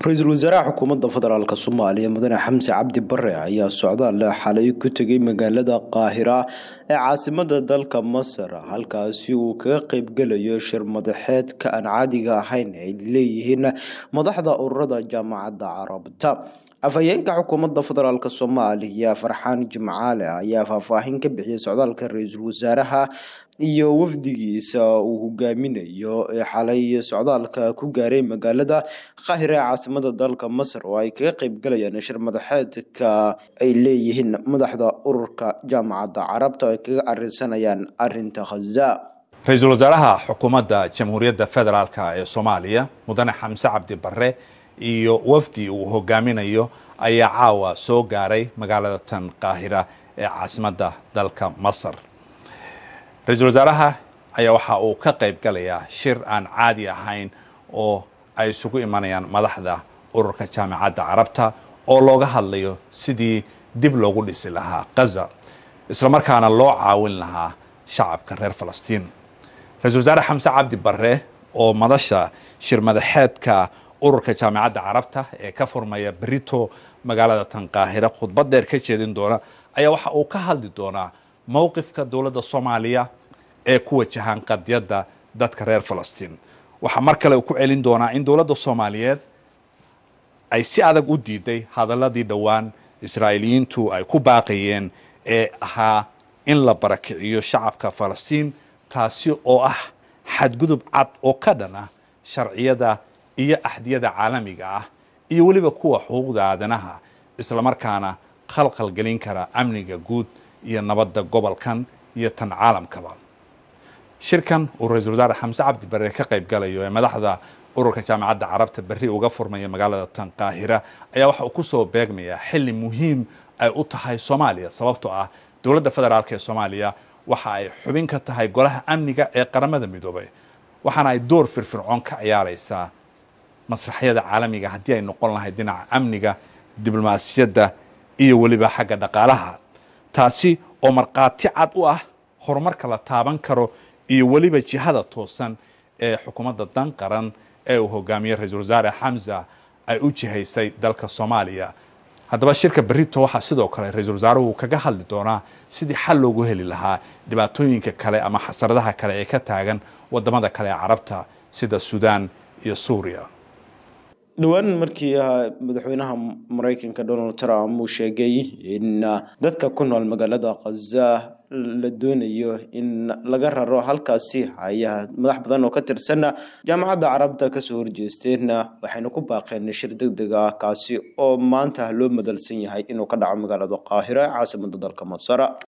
ra-iisul wasaaraha xukuumadda federaalk soomaaliya mudane xamse cabdi bare ayaa socdaal xalay ku tegay magaalada qaahira ee caasimada dalka masar halkaasi uu kaga qeybgelayo shir madaxeedka aan caadiga ahayn ay leeyihiin madaxda ururada jaamacadda carabta afhayeenka xukuumadda federaalk soomaaliya farxaan jimcaale ayaa faahfaahin ka bixiyay socdaalka ra-iisul wasaaraha iyo wafdigiisa uu hogaaminayo ee xalay socdaalka ku gaaray magaalada qaahira ee caasimada dalka masar oo ay kaga qeybgalayaan shir madaxeedka ay leeyihiin madaxda ururka jaamacadda carabta oo ay kaga arinsanayaan arinta khaza ra-iisul wasaaraha xukuumadda jamhuuriyadda federaalk ee soomaaliya mudane xamse cabdi bare iyo wafdi uu hogaaminayo ayaa caawa soo gaaray magaalada tan qaahira ee caasimadda dalka masar ra-iisul wasaaraha ayaa waxa uu ka qayb galayaa shir aan caadi ahayn oo ay isugu imanayaan madaxda ururka jaamacadda carabta oo looga hadlayo sidii dib loogu dhisi lahaa kaza islamarkaana loo caawin lahaa shacabka reer falastiin ra-isul wasaare xamse cabdi bare oo madasha shir madaxeedka ururka jaamacadda carabta ee ka furmaya berito magaalada tan qaahira khudbad dheer ka jeedin doona ayaa waxa uu ka hadli doonaa mowqifka dowladda soomaaliya ee ku wajahan qadiyadda dadka reer falastiin waxaa mar kale uu ku celin doonaa in dowladda soomaaliyeed ay si adag u diiday hadaladii dhowaan israa'iiliyiintu ay ku baaqayeen ee ahaa in la barakiciyo shacabka falastiin taasi oo ah xadgudub cad oo ka dhan ah sharciyada iyo axdiyada caalamiga ah iyo weliba kuwa xuquuqda aadanaha islamarkaana khalkhal gelin kara amniga guud iyo nabadda gobolkan iyo tan caalamkaba shirkan uu ra-iisul wasaare xamse cabdi bare ka qayb galayo ee madaxda ururka jaamacadda carabta berri uga furmaya magaalada tan qaahira ayaa waxa uu kusoo beegmayaa xilli muhiim ay u tahay soomaaliya sababtoo ah dowladda federaalk ee soomaaliya waxa ay xubin ka tahay golaha amniga ee qaramada midoobay waxaana ay door firfircoon ka ciyaaraysaa masraxyada caalamiga haddii ay noqon lahayd dhinaca amniga diblomaasiyadda iyo weliba xagga dhaqaalaha taasi oo markhaati cad u ah horumarka la taaban karo iyo weliba jihada toosan ee xukuumadda dan qaran ee uu hogaamiyey ra-iisul wasaare xamza ay u jihaysay dalka soomaaliya haddaba shirka berito waxaa sidoo kale ra-iisul wasaaruhu kaga hadli doonaa sidii xal loogu heli lahaa dhibaatooyinka kale ama xasaradaha kale ee ka taagan wadamada kale ee carabta sida suudaan iyo suuriya dhowaan markii madaxweynaha mareykanka donald trump uu sheegay in dadka ku nool magaalada khaza la doonayo in laga raro halkaasi ayaa madax badan oo ka tirsan jaamacadda carabta kasoo horjeesteen waxayna ku baaqeen shir deg deg ah kaasi oo maanta loo madalsan yahay inuu ka dhaco magaalada qaahira ee caasimada dalka masar